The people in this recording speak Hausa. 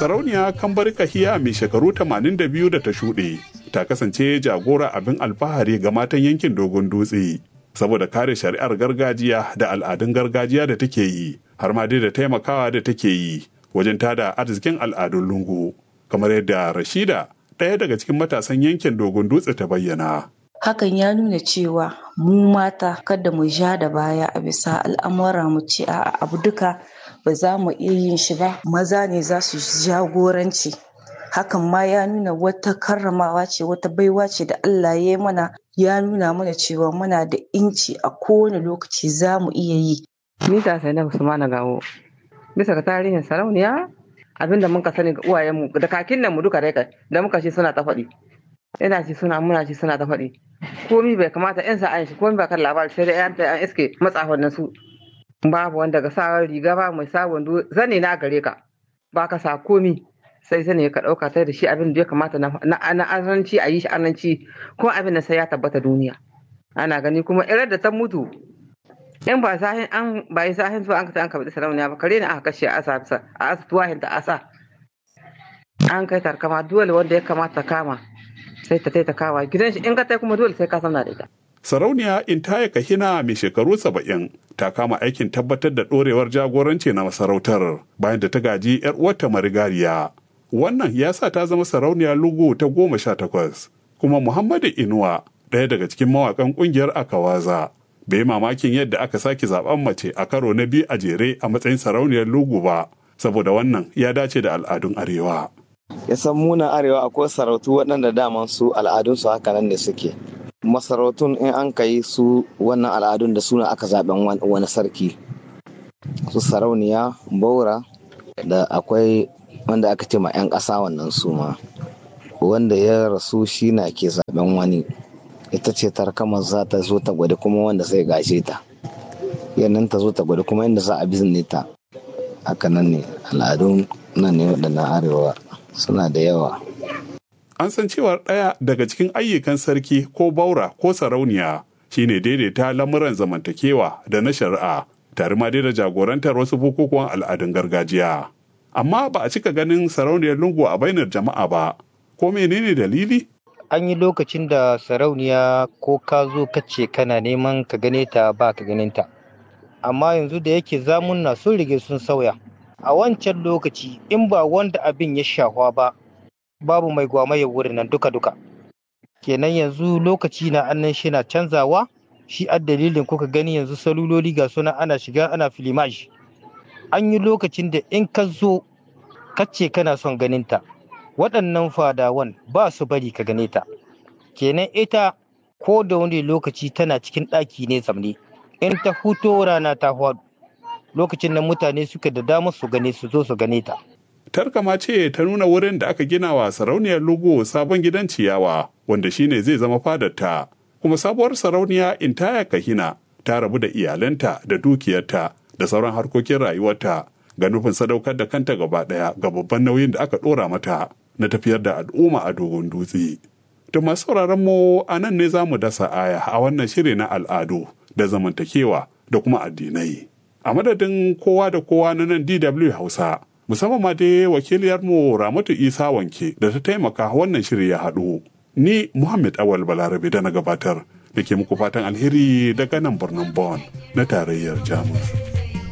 Sarauniya Kambar Kahiya mai shekaru 82 da ta shuɗe ta kasance jagora abin alfahari ga matan yankin Dogon Dutse saboda kare shari'ar gargajiya da al'adun gargajiya da take yi har ma dai da taimakawa da take yi wajen tada arzikin al'adun lungu kamar yadda Rashida ɗaya daga cikin matasan yankin Dogon Dutse ta bayyana. hakan ya nuna cewa mu mata kada mu ja da baya a bisa al'amura mu ce a abu duka ba za mu iya yin shi ba maza ne za su jagoranci hakan ma ya nuna wata karramawa ce wata baiwa ce da Allah ya yi mana ya nuna mana cewa muna da inci a kowane lokaci za mu iya yi Mita Zainab Usmana Gawo. Bisa ga tarihin sarauniya abinda muka sani ga uwayenmu da kakin nan mu duka dai kai da muka shi suna ta faɗi. Ina ci suna muna ci suna ta faɗi. Komi bai kamata yan sa an shi komi ba kan labari sai dai yan an iske matsafan nan su. Babu wanda ga sa riga ba mai sa wando zane na gare ka. Ba ka sa komi sai zane ka ɗauka ta da shi abin da ya kamata na na azanci a yi shi ananci ko abin da sai ya tabbata duniya. Ana gani kuma irar da ta mutu in ba sahin an ba yi sahin zuwa an ka an ka bada sarauniya ba kare ne aka kashe a asa bisa a asa tuwahin ta asa an kai tarkama dole wanda ya kamata kama sai ta ta kawa gidan shi in ka tai kuma dole sai ka sana da ita Sarauniya Intaya Kahina mai shekaru saba'in ta kama aikin tabbatar da ɗorewar jagoranci na masarautar bayan da ta gaji 'yar uwarta marigariya. Wannan ya sa ta zama sarauniya lugu ta goma sha takwas. Kuma Muhammadu Inuwa ɗaya daga cikin mawaƙan ƙungiyar Akawaza bai mamakin yadda aka sake zaben mace a karo na biyu a jere a matsayin sarauniyar lugu ba saboda wannan ya dace da al'adun arewa. ya san muna arewa akwai sarautu waɗanda daman su al'adunsu haka nan ne suke masarautun in an ka yi su wannan al'adun da suna aka zaben wani sarki su sarauniya baura da akwai wanda aka ce ma 'yan ƙasa wannan su ma wanda ya rasu shi na ke zaben wani ita ce tarkamar za ta zo ta gwada kuma wanda zai gashe ta yannan ta zo ta gwada kuma inda za a bizne ta haka nan ne al'adun nan ne waɗannan arewa suna da yawa An san cewar ɗaya daga cikin ayyukan sarki ko baura ko sarauniya shine daidaita lamuran zamantakewa da na shari'a tare ma da jagorantar wasu bukukuwan al'adun gargajiya. Amma ba a cika ganin sarauniyar lungu a bainar jama'a ba, ko menene dalili? an yi lokacin da sarauniya ko ka zo ka ce kana neman ka gane ta ba ka ganin ta amma yanzu da yake zamunna sun rige sun sauya a wancan lokaci in ba wanda abin ya shahwa ba babu mai gwamaye wurin nan duka-duka kenan yanzu lokaci na annan shi na canzawa shi a dalilin kuka gani yanzu saluloli ga suna ana shiga ana filimaji an yi lokacin da in ka zo ka ce kana son ganin ta waɗannan fadawan ba su bari ka gane ta kenan ita ko da wani lokaci tana cikin ɗaki ne zamne in ta huto rana ta hwadu lokacin nan mutane suka da damar su gane su zo su gane ta Tarkama ce ta nuna wurin da aka gina wa sarauniyar Lugo sabon gidan ciyawa wanda shine zai zama fadarta. Kuma sabuwar sarauniya Intaya Kahina ta rabu da iyalanta da dukiyarta da sauran harkokin rayuwarta ga nufin sadaukar da kanta gaba ɗaya ga babban nauyin da aka ɗora mata na tafiyar da al'umma a dogon dutse. Da masu sauraron mu a nan ne za mu dasa aya a wannan shiri na al'adu da zamantakewa da kuma addinai. A madadin kowa da kowa na nan DW Hausa, musamman ma dai wakiliyarmu Ramatu Isa Wanke da ta taimaka wannan shiri ya haɗu. Ni Muhammad Awal Balarabe da na gabatar da ke muku fatan alheri daga nan birnin Bonn na tarayyar Jamus.